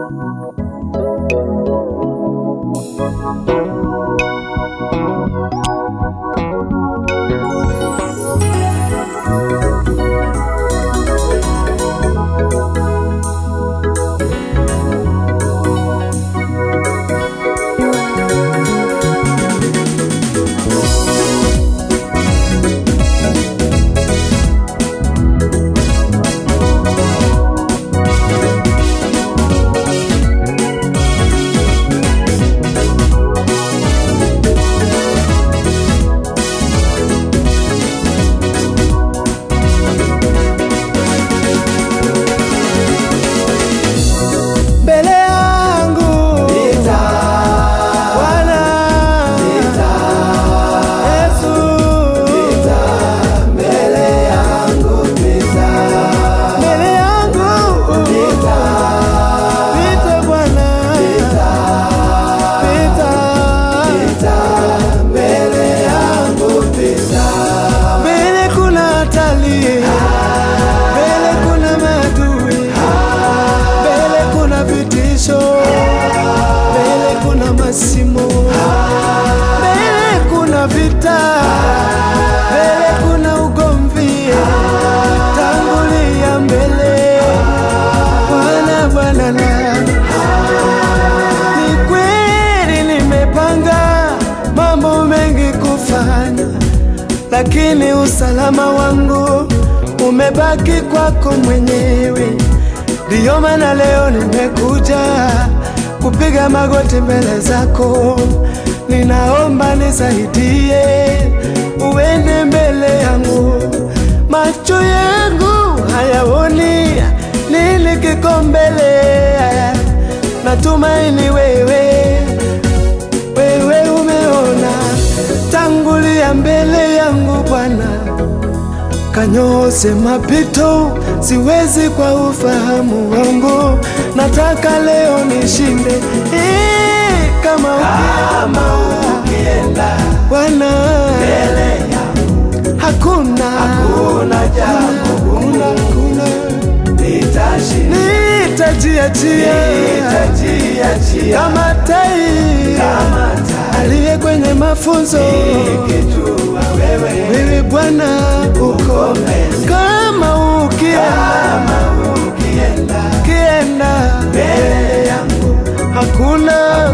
mbele yangu Bwana Yesu mbele yangu Pita Bwana Pita mbele kuna hatari mbele kuna maadui mbele kuna vitisho, mbele kuna masimo, mbele kuna vita, mbele kuna ugomvi. Tangulia mbele, Bwana Bwana na ni kweli nimepanga mambo mengi kufanya, lakini usalama wangu umebaki kwako mwenyewe. Ndiyo maana leo nimekuja kupiga magoti mbele zako, ninaomba nisaidie, uende mbele yangu. Macho yangu hayaoni nini kiko mbele, natumaini wewe wewe umeona, tangulia mbele yangu Bwana, kanyoose mapito, siwezi kwa ufahamu wangu, nataka leo nishinde. Eh, kama ukienda Bwana hakuna hakuna jambo gumu, hakuna nitajiachia kama tai aliye kwenye mafunzo wewe Bwana uko kama ukienda ukienda mbele yangu hakuna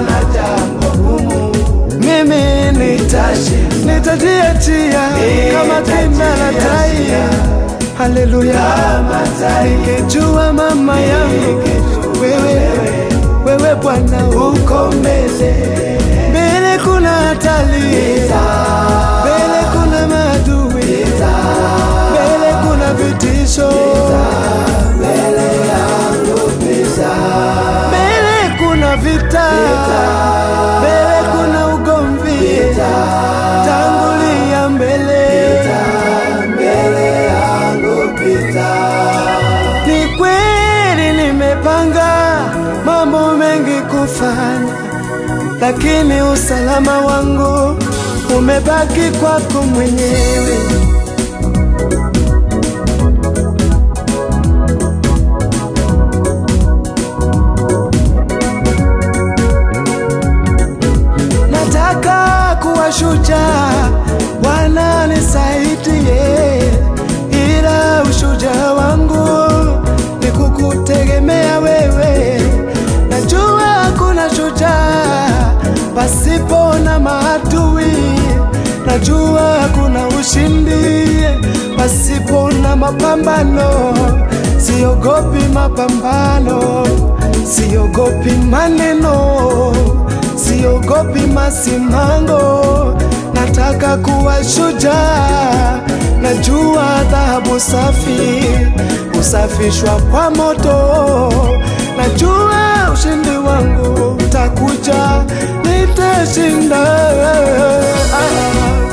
mimi nitashi nitajiachia kama kinda la tai haleluya nikijua mama yangu wewe wewe Bwana uko mbele mbele kuna hatari mbele kuna maadui mbele kuna vitisho mbele kuna vita mbele kuna ugomvi tangulia mbele ni kweli nimepanga mambo mengi kufanya, lakini usalama wangu umebaki kwako mwenyewe. Nataka kuwa shujaa, Bwana nisaidie, ila ushujaa wangu ni kukutegemea wewe. Najua hakuna shujaa pasipo na maadui, najua hakuna ushindi pasipo na mapambano. Siogopi mapambano, siogopi maneno, siogopi masimango. Nataka kuwa shujaa, najua dhahabu safi husafishwa kwa moto. Najua ushindi wangu utakuja, nitashinda. Ah,